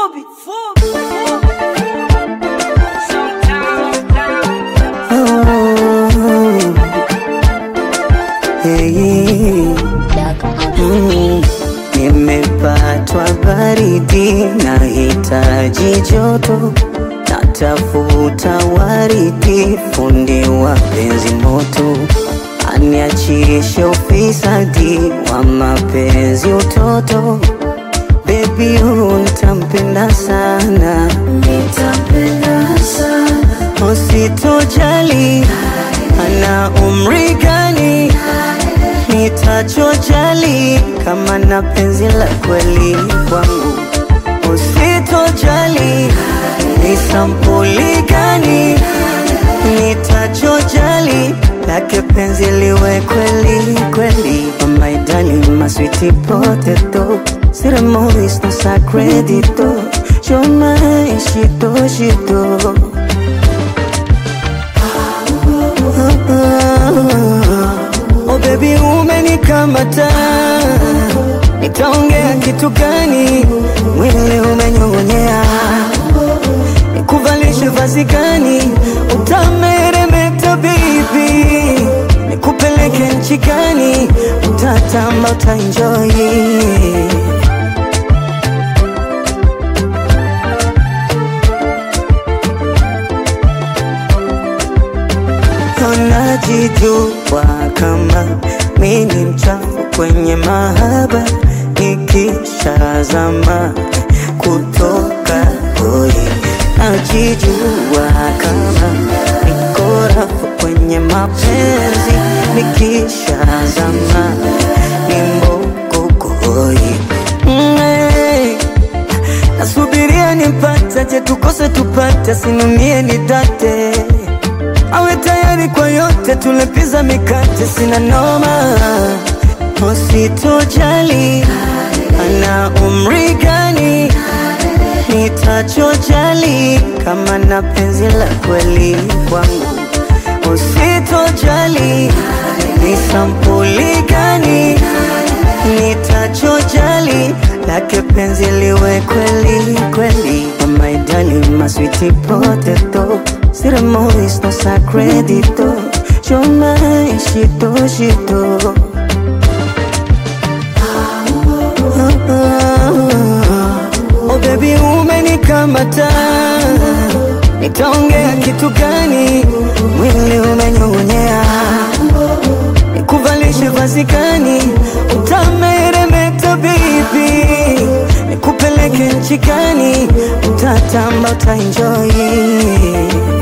Fubi, Fubi, Hey, mm, nimepatwa baridi, nahitaji joto, natafuta waridi, fundi wa penzi moto, aniachishe ufisadi wa mapenzi utoto. Baby, huyu nitampenda sana, nitampenda sana, usitojali ana umri gani, nitachojali kama na penzi la kweli kwangu, usitojali ni sampuli gani, nitachojali lake penzi liwe kweli kweli. Oh my darling, my sweetie potato, ceremonies no sacredito, you're my shito shito. Oh baby umenikamata, nitaongea kitu gani? Mwili umenyong'onyea, nikuvalishe vazi gani? Utameremeta baby, nikupeleke nchi gani? Utatamba, utaenjoy Najijua kama mi ni mchafu kwenye mahaba, nikishazama kutoka hoi. Najijua kama niko rafu kwenye mapenzi, nikishazama ni mboko hoi. Mm, hey. Nasubiria nimpate, je tukose tupate, sinumie nidate awe tayari kwa yote, tulepiza mikate, sina noma, usitojali ana umri gani, nitachojali kama na penzi la kweli kwangu, usitojali ni sampuli gani, nitachojali lake penzi liwe kweli kweli. Oh my darling, my sweetie potato, ceremonies no sacredito, you're my shito shito. Oh baby umenikamata, nitaongea kitu gani? Mwili umenyong'onyea, nikuvalishe vazi gani? Utameremeta baby, nikupeleke nchi gani? Utatamba, utaenjoy